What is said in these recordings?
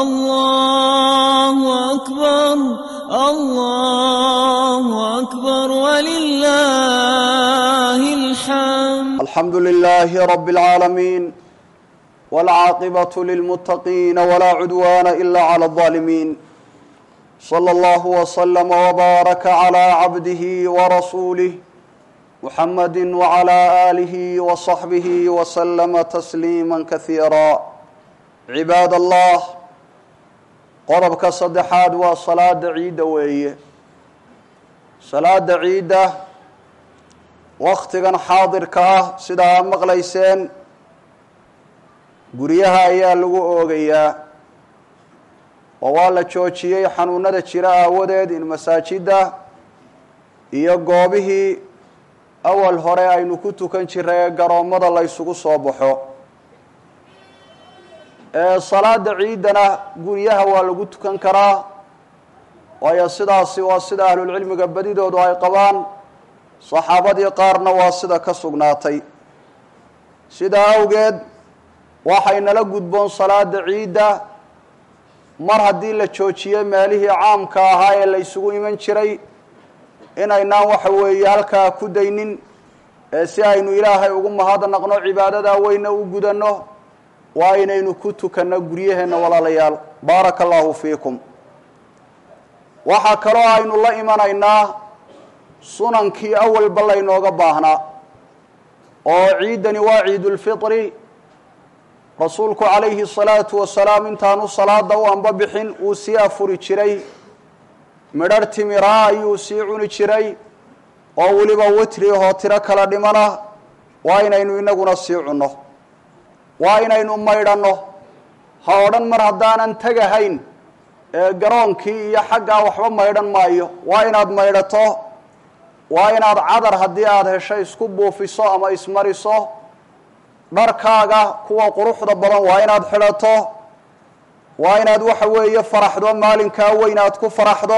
الله أكبر الله أكبر ولله الحمد الحمد لله رب العالمين والعاقبة للمتقين ولا عدوان إلا على الظالمين صلى الله وسلم وبارك على عبده ورسوله محمد وعلى آله وصحبه وسلم تسليما كثيرا عباad allah qodobka saddexaad waa salaada ciidda weeye salaada ciidda waktigan xaadirka ah sida aad maqlayseen guryaha ayaa lagu oogayaa oo waa la joojiyey xanuunada jira aawadeed in masaajidda iyo goobihii awal hore aynu ku tukan jiray ee garoommada la ysugu soo baxo salaada ciidana guryaha waa lagu tukan karaa waayo sidaasi waa sida ahlulcilmiga badidoodu ay qabaan saxaabadii qaarna waa sida ka sugnaatay sidaa awgeed waxay nala gudboon salaada ciidda mar haddii la joojiyey meelihii caamka ahaa ee la ysugu iman jiray inaynaan waxa weeye halkaa ku daynin ee si aynu ilaahay ugu mahadnaqno cibaadadaa weyna u gudanno waa inaynu ku tukanno guryaheenna walaalayaal baaraka allahu fiikum waxaa kaloo aynu la imanaynaa sunankii awalba laynooga baahnaa oo ciiddani waa ciidulfitri rasuulku calayhi salaatu wasalaam intaanu salaada u anba bixin uu sii afuri jiray midharh timiraa ayuu sii cuni jiray oo weliba witri ahoo tiro kala dhimana waa inaynu inaguna sii cunno waa inaynu maydhanno ha odhan mar haddaanan tegahayn ee garoonkii iyo xaggaa waxba maydhan maayo waa inaad maydhato waa inaad cadar haddii aada hesho isku buufiso ama ismariso dharkaaga kuwa quruxda badan waa inaad xidhato waa inaad waxa weeye faraxdo maalinkaa weyn aad ku faraxdo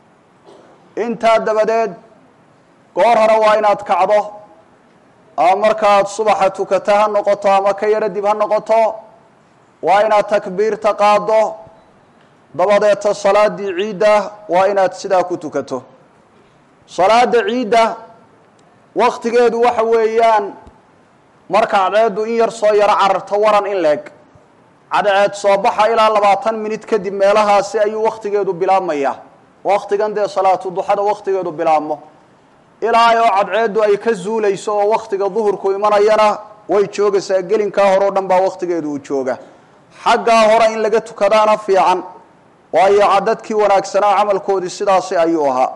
intaa dabadeed goor hore waa inaad kacdo ama markaaad subaxa tukata ha noqoto ama ka yaro dib ha noqoto waa inaad takbiirta qaaddo dabadeeta salaadii ciidda waa inaad sidaa ku tukato salaada ciidda waktigeedu waxa weeyaan marka cadceeddu in yar soo yaro cararto waran in leeg cadceed soo baxa ilaa labaatan minid kadib meelahaasi ayuu waktigeedu bilaabmaya waktigan dee salaatu duxada waktigeedu bilaabmo ilaa oo cadceeddu ay ka zuulayso oo waktiga duhurku imanayana way joogaysaa gelinkaa hore o dhan baa waktigeedu uu jooga xaggaa hore in laga tukadaana fiican waayo cadadkii wanaagsanaa camalkoodii sidaasi ayuu ahaa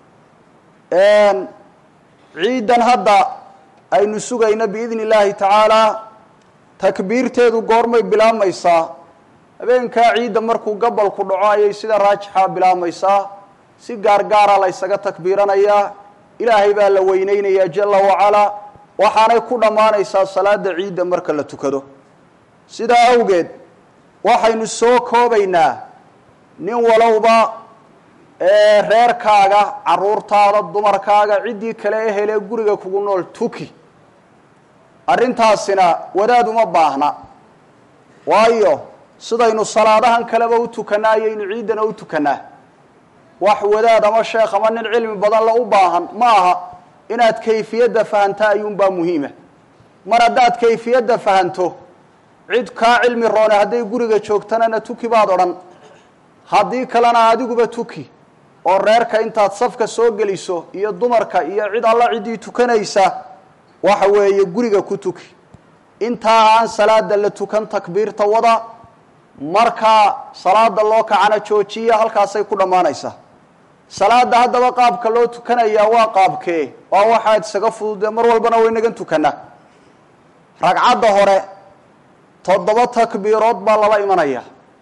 ciidan hadda aynu sugayno biidni illaahi tacaalaa takbiirteedu goormay bilaabmaysaa habeenkaa ciidda markuu gabalku dhaco ayay sida raajixaa bilaabmaysaa si gaargaara la ysaga takbiiranayaa ilaahay baa la weyneynayaa jala wacalaa waxaanay ku dhammaanaysaa salaada ciidda marka la tukado sidaa awgeed waxaynu soo koobaynaa nin walowba ee reerkaaga caruurtaada dumarkaaga ciddii kale ehelee guriga kugu nool tuki arrintaasina wadaad uma baahna waayo sidaynu salaadahan kaleba u tukannaa ayaynu ciiddana u tukannaa wax wadaad ama sheekh ama nin cilmi badan la u baahan ma aha inaad kayfiyadda fahantaa ayuunbaa muhiima mar haddaad kayfiyadda fahanto cid kaa cilmi roone hadday guriga joogtanana tuki baad odhan haddii kalena adiguba tuki oo reerka intaad safka soo geliso iyo dumarka iyo cid alla ciddii tukanaysa waxa weeye guriga ku tuki intaa aan salaada la tukan takbiirta wada markaa salaada loo kacana joojiya halkaasay ku dhammaanaysaa salaada haddaba qaabka loo tukanayaa waa qaabkee waa waxaad isaga fududee mar walbana waynagan tukanaa ragcadda hore toddoba takbiirood baa lala imanaya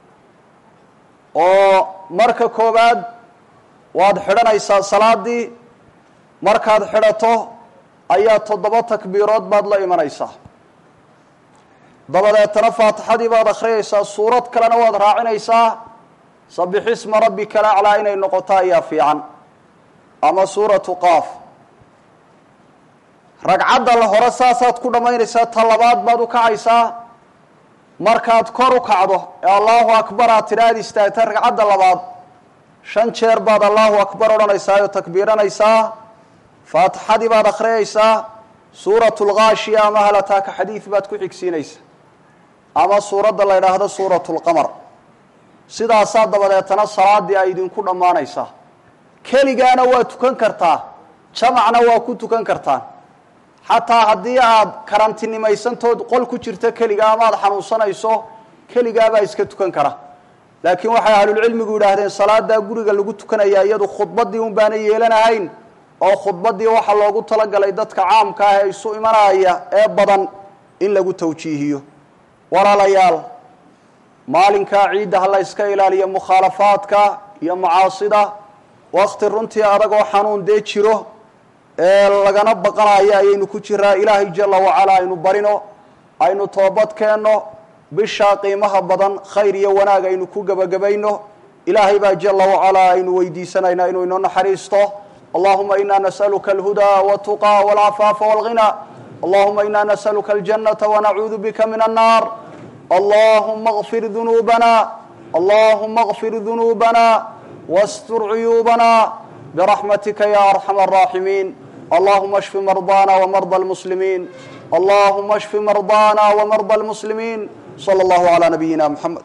oo marka koowaad waad xidhanaysaa salaadii markaad xidhato ayaa toddoba takbiirood baad la imanaysaa dabadeetana faatixadii baad akhriyaysaa suurad kalena waad raacinaysaa sabixisma rabbika alaclaa inay noqoto ayaa fiican ama suuratu qaaf ragcadda la hore saasaad ku dhammaynaysaa ta labaad baad u kacaysaa markaad kor u kacdo ee allahu akbar aad tidhaahad istaagta ragcadda labaad shan jeer baad allahu akbar odhanaysaa oo takbiiranaysaa faatixadii baad akhriyaysaa suuratu lghaashiya ama halataaka xadiid baad ku xigsiinaysaa ama suuradda la yidhaahdo suuratu lqamar sidaasaa dabadeetana salaadii ay idinku dhammaanaysaa keligaana waa tukan kartaa jamacna waa ku tukan kartaan xataa haddii aad karantinimaysantood qol ku jirto keligaa ama aad xanuunsanayso keligaabaa iska tukan kara laakiin waxay ahlulcilmigu yidhaahdeen salaadaa guriga lagu tukanayaa iyadu khudbadii un baana yeelanahayn oo khudbadii waxaa loogu talagalay dadka caamka ah ee isu imanaya ee badan in lagu tawjiihiyo walaalayaal maalinkaa ciidda ha la yska ilaaliyo mukhaalafaadka iyo macaasida wakti runtii adagoo xanuun dee jiro ee lagana baqanayo ayaynu ku jiraa ilaahay jala wacalaa aynu barino aynu toobad keenno bishaa qiimaha badan khayr iyo wanaag aynu ku gebagabayno ilaahay baa jala wacalaa aynu weydiisanaynaa inuu inoo naxariisto allahuma ina nasaluka alhudaa watuqaa walcafaafa walghina allahuma ina nasaluka aljanata wanacuudu bika min annaar allahuma اغfir dunuubana allahuma اغfir dunuubana wاstur cuyuubana برحمتka ya أرحم الراحمين اللهma اشف مرضانا ومرضى المسلمين اللهma اشف مرضانا ومرضى المسلمين صلى الله على نبينا محمد